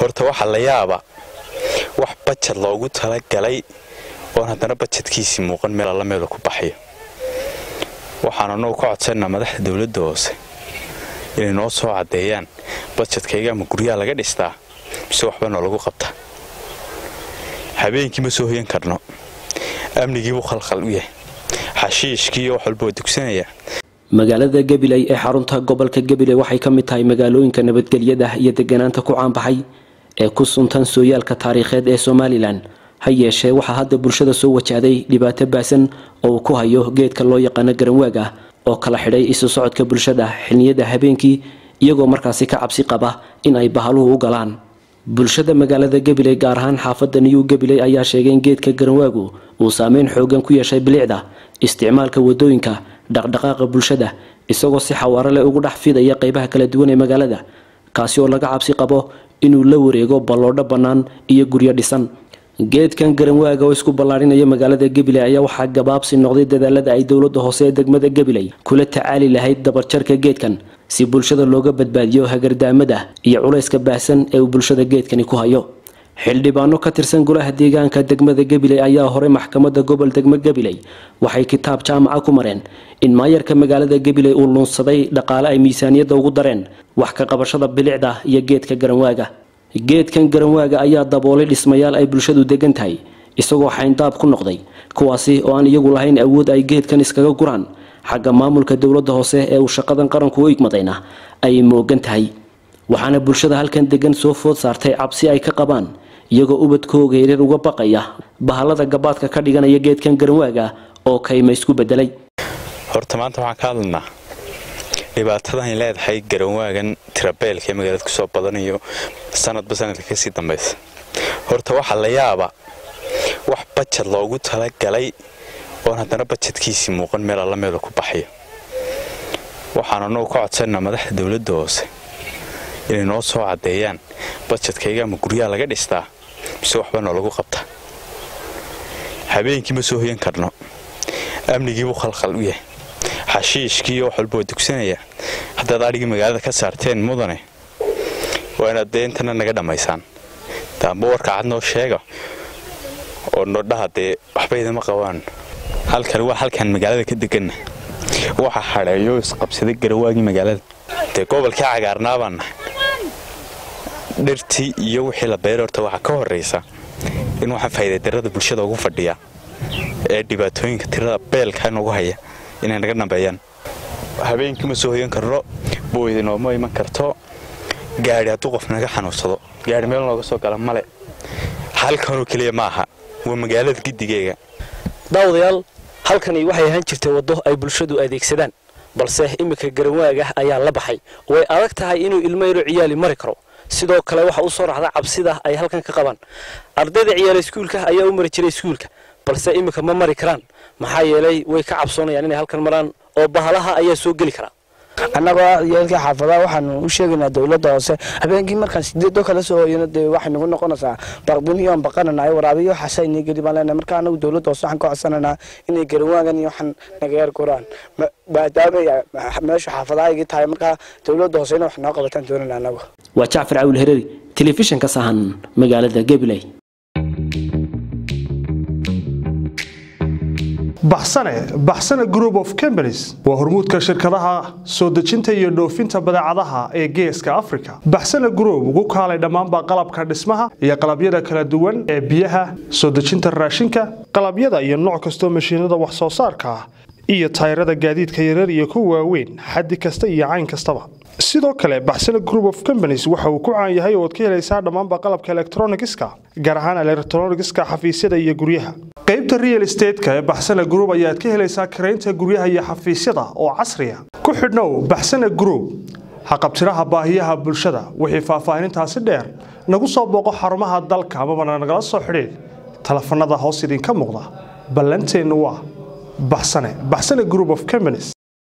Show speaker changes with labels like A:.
A: horta waxaa la yaaba wax bajad loogu talagalay oon haddana bajadkiisii muuqan meel alla meelu ku baxayo waxaan annagu ka codsanaa madaxda dowladda hoose inay noo soo caddeeyaan bajadkayga ama guryaha laga dhistaa mise waxba noo lagu qabta habeenkii ma soo hoyan karno amnigiibuu khalkhal u yahay xashiishkii wax walba waa dugsanaya
B: magaalada gabiley ee xarunta gobolka gabiley waxay ka mid tahay magaalooyinka nabadgelyada iyo deganaanta ku caanbaxay ee ku suntan sooyaalka taariikheed ee somalilan ha yeeshee waxaa hadda bulshada soo wajahday dhibaato baasan oo uu ku hayo geedka loo yaqaano garanwaag ah oo kala xidhay isu socodka bulshada xilniyada habeenkii iyagoo markaasi ka cabsi qaba in ay bahaluhu u galaan bulshada magaalada gabiley gaar ahaan xaafadda new gabiley ayaa sheegay in geedka garanwaagu uu saameyn xoogan ku yeeshay bilicda isticmaalka wadooyinka dhaqdhaqaaqa bulshada isagoo si xawaaro leh ugu dhex fidaya qeybaha kala duwan ee magaalada kaasi oo laga cabsi qabo inuu la wareego balloodho bannaan iyo guryo dhisan geedkan garanwaaga oo isku ballaadhinaya magaalada gabiley ayaa waxaa gabaabsi noqday dadaalada ay dowladda hoose ee degmada gabiley kula tacaali lahayd dabarjarka geedkan si bulshada looga badbaadiyo hagardaamada iyo culayska baahsan ee uu bulshada geedkani ku hayo xildhibaano ka tirsan golaha deegaanka degmada gabiley ayaa hore maxkamadda gobol degmo gabiley waxay kitaab jaamaca ku mareen in maayarka magaalada gabiley uu luunsaday dhaqaale ay miisaaniyadda ugu dareen wax ka qabashada bilicda iyo geedka garanwaaga geedkan garanwaaga ayaa daboolay dhismayaal ay bulshadu degan tahay isagoo xayndaab ku noqday kuwaasi oo aan iyagu lahayn awood ay geedkan iskaga guraan xagga maamulka dowladda hoose ee uu shaqadan qaranku u igmadayna ay moogan tahay waxaana bulshada halkan degan soo food saartay cabsi ay ka qabaan iyagoo ubadkooga yaryar uga baqaya bahalada gabaadka ka dhiganaya geedkan garanwaaga oo kayma isku bedelay
A: horta maanta waxaan ka hadlaynaa dhibaatadan ay leedahay garanwaagan tirabeelka ee magaalada kusoo badanayo sanadba sanadka kasii dambaysa horta waxaa la yaaba wax bajad loogu talagalay oon haddana bajadkiisii muuqan meel alla meelu ku baxayo waxaan annagu ka codsanaa madaxda dowladda hoose inay noo soo caddeeyaan bajadkayga ama guryaha laga dhistaa mise waxba noo lagu qabta habeenkii ma soo hoyan karno amnigiibuu khalkhal u yahay xashiishkii wax walba waa dugsanaya haddaad adhigii magaalada ka saarteen mudane waa inaad dee intana naga dhammaysaan daamba warka cad noo sheega oo nodhaha dee waxba idama qabaan halkan waa halkaan magaalada ka deganna waxa hadheeyo isqabsaday garawaagii magaalada dee gobolkii cagaarnaa baan nahay dhirtii iyo wixii la beeray horta waxaa ka horraysa in waxaa faa'iidadarrada bulshada ugu fadhiya ee dhibaatooyinka tirada beelka noogu haya inay naga dhambeeyaan habeenkii ma soo hoyan karno booyda nooma iman karto gaadhi hadduu qof naga xanuunsado gaadhi meel nooga soo gala male halkanoo keliya ma aha waa magaalada gidigeega
C: daawadayaal halkani waxay ahaan jirtay waddo ay bulshadu adeegsadaan balse iminka garanwaaga ayaa la baxay way adag tahay inuu ilmo yaro ciyaali mari karo sidoo kale waxa u soo raxda cabsida ay halkan ka qabaan ardayda ciyaala iskuulka ayaa u mari jiray iskuulka balse iminka ma mari karaan maxaa yeelay way ka cabsoonayaan inay halkan maraan oo bahalaha ayaa soo geli karaa
D: annagoo ciyaalkii xaafadaha waxaanu u sheegaynaa dowladda hoose habeenkii markaan sideedoo kala soo hoyano dee waxay nagu noqonaysaa baqdin iyo aan baqananahay waraabiyo xasaynii geli baan leenahay marka annagu dowladda hoose waxaan ka codsananaa inay garawaagan iyo waxaan naga yar guraan maadaama meeshu xaafadahaygii tahay markaa dowladda hoose inay wax noo qabataan doonana annagu
B: waa jacfar cawil hereri telefishinka sahan magaalada gabiley
E: baxsane baxsane group of companies waa hormuudka shirkadaha soo dejinta iyo dhoofinta badeecadaha ee geeska africa baxsane group ugu kaalay dhammaanba qalabka dhismaha iyo qalabyada kala duwan ee biyaha soo dejinta raashinka qalabyada iyo nooc kastoo mashiinada wax soo saarka ah iyo tayrada gaadiidka yarar iyo kuwa waaweyn xaddi kasta iyo cayn kastaba sidoo kale baxsane group of companies waxa uu ku caan yahay oo ad ka helaysaa dhammaanba qalabka elektronigiska gaar ahaan elektronigiska xafiisyada iyo guryaha qaybta real estateska ee baxsane group ayaad ka helaysaa karaynta guryaha iyo xafiisyada oo casriya ku xidhnow baxsane group haqabtiraha baahiyaha bulshada wixii faahfaahinintaasi dheer nagu soo booqo xarumaha dalka amabana nagala soo xidhiid telefanada hoos idinka muuqda ballanteennu waa baxsane baxsane group of companies